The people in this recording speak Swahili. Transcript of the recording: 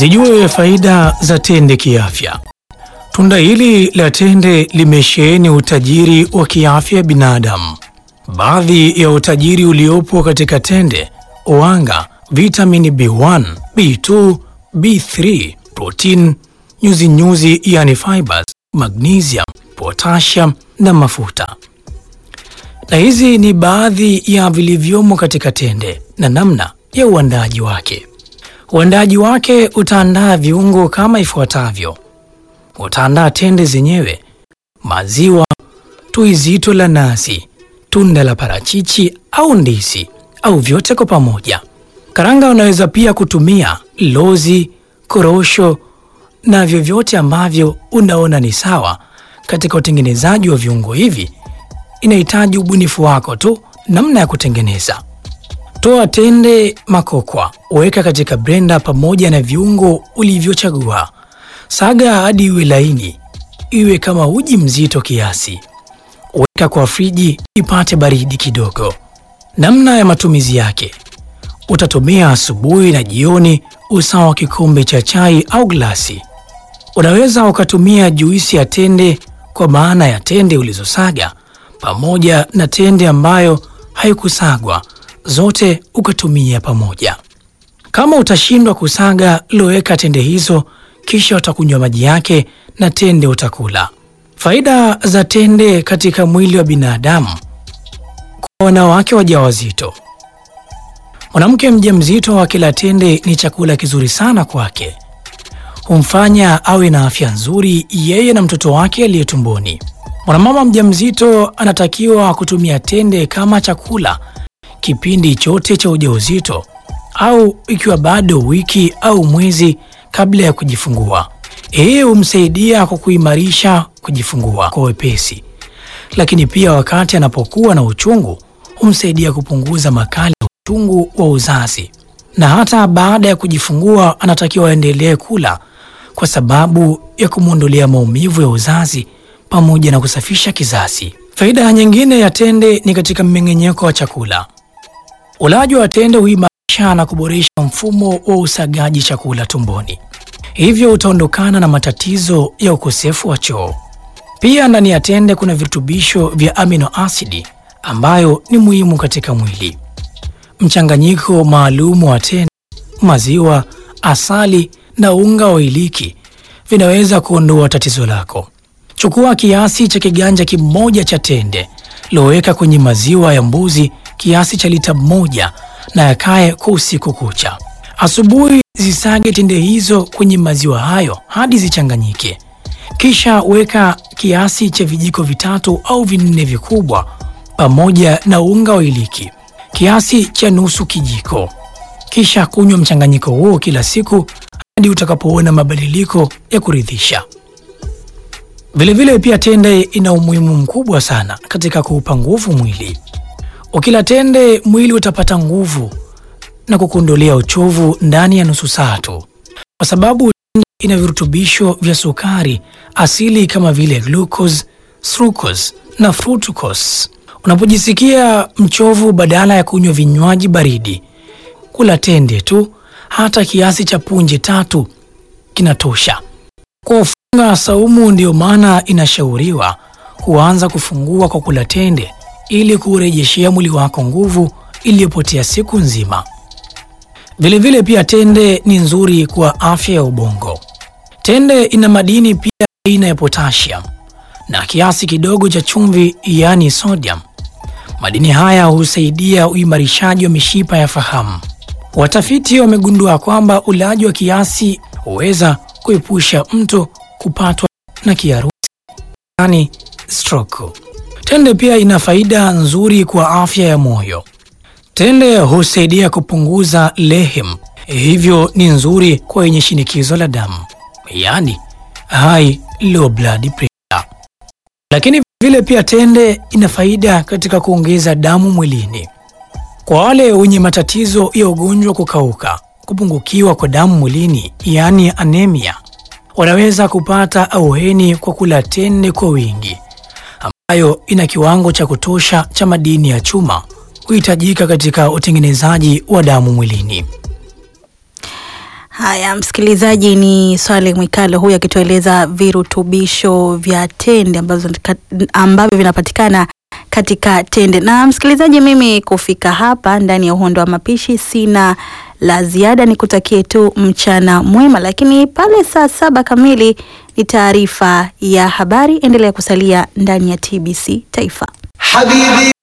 Zijue faida za tende kiafya. Tunda hili la tende limesheheni utajiri wa kiafya binadamu. Baadhi ya utajiri uliopo katika tende: wanga, vitamini B1, B2, B3, protein, nyuzi nyuzi yani fibers, magnesium, potassium na mafuta. Na hizi ni baadhi ya vilivyomo katika tende na namna ya uandaji wake. Uandaji wake utaandaa viungo kama ifuatavyo: utaandaa tende zenyewe, maziwa, tui zito la nazi, tunda la parachichi au ndizi au vyote kwa pamoja. Karanga unaweza pia kutumia lozi, korosho na vyovyote ambavyo unaona ni sawa. Katika utengenezaji wa viungo hivi inahitaji ubunifu wako tu namna ya kutengeneza. Toa tende makokwa, weka katika blender pamoja na viungo ulivyochagua. Saga hadi iwe laini, iwe kama uji mzito kiasi. Weka kwa friji ipate baridi kidogo. Namna ya matumizi yake: utatumia asubuhi na jioni, usawa wa kikombe cha chai au glasi. Unaweza ukatumia juisi ya tende, kwa maana ya tende ulizosaga pamoja na tende ambayo haikusagwa zote ukatumia pamoja. Kama utashindwa kusaga, loweka tende hizo, kisha utakunywa maji yake na tende utakula. Faida za tende katika mwili wa binadamu. Kwa wanawake wajawazito, mwanamke mjamzito akila tende ni chakula kizuri sana kwake, humfanya awe na afya nzuri yeye na mtoto wake aliye tumboni. Mwanamama mjamzito anatakiwa kutumia tende kama chakula kipindi chote cha ujauzito au ikiwa bado wiki au mwezi kabla ya kujifungua. Hii humsaidia kwa kuimarisha kujifungua kwa wepesi, lakini pia wakati anapokuwa na uchungu humsaidia kupunguza makali ya uchungu wa uzazi, na hata baada ya kujifungua anatakiwa aendelee kula kwa sababu ya kumwondolea maumivu ya uzazi pamoja na kusafisha kizazi. Faida nyingine ya tende ni katika mmeng'enyeko wa chakula. Ulaji wa tende huimarisha na kuboresha mfumo wa usagaji chakula tumboni, hivyo utaondokana na matatizo ya ukosefu wa choo. Pia ndani ya tende kuna virutubisho vya amino asidi ambayo ni muhimu katika mwili. Mchanganyiko maalum wa tende, maziwa, asali na unga wa iliki vinaweza kuondoa tatizo lako. Chukua kiasi cha kiganja kimoja cha tende, loweka kwenye maziwa ya mbuzi kiasi cha lita moja na yakae kwa usiku kucha. Asubuhi zisage tende hizo kwenye maziwa hayo hadi zichanganyike, kisha weka kiasi cha vijiko vitatu au vinne vikubwa pamoja na unga wa iliki kiasi cha nusu kijiko, kisha kunywa mchanganyiko huo kila siku hadi utakapoona mabadiliko ya kuridhisha. Vilevile pia tende ina umuhimu mkubwa sana katika kuupa nguvu mwili. Ukila tende mwili utapata nguvu na kukuondolea uchovu ndani ya nusu saa tu, kwa sababu tende ina virutubisho vya sukari asili kama vile glucose, sucrose na fructose. Unapojisikia mchovu, badala ya kunywa vinywaji baridi, kula tende tu, hata kiasi cha punje tatu kinatosha. Kwa ufunga saumu, ndiyo maana inashauriwa kuanza kufungua kwa kula tende ili kuurejeshea mwili wako nguvu iliyopotea siku nzima. Vilevile pia tende ni nzuri kwa afya ya ubongo. Tende ina madini pia aina ya potassium na kiasi kidogo cha chumvi, yaani sodium. Madini haya husaidia uimarishaji wa mishipa ya fahamu. Watafiti wamegundua kwamba ulaji wa kiasi huweza kuepusha mtu kupatwa na kiharusi, yaani stroke. Tende pia ina faida nzuri kwa afya ya moyo. Tende husaidia kupunguza lehem, hivyo ni nzuri kwa wenye shinikizo la damu, yaani high low blood pressure. Lakini vile pia tende ina faida katika kuongeza damu mwilini. Kwa wale wenye matatizo ya ugonjwa kukauka, kupungukiwa kwa damu mwilini, yaani anemia, wanaweza kupata auheni kwa kula tende kwa wingi ambayo ina kiwango cha kutosha cha madini ya chuma huhitajika katika utengenezaji wa damu mwilini. Haya, msikilizaji, ni Swale Mwikalo huyu akitueleza virutubisho vya tende ambazo ambavyo vinapatikana katika tende. Na msikilizaji, mimi kufika hapa ndani ya uhondo wa mapishi sina la ziada, nikutakie tu mchana mwema, lakini pale saa saba kamili ni taarifa ya habari. Endelea kusalia ndani ya TBC Taifa. Habibi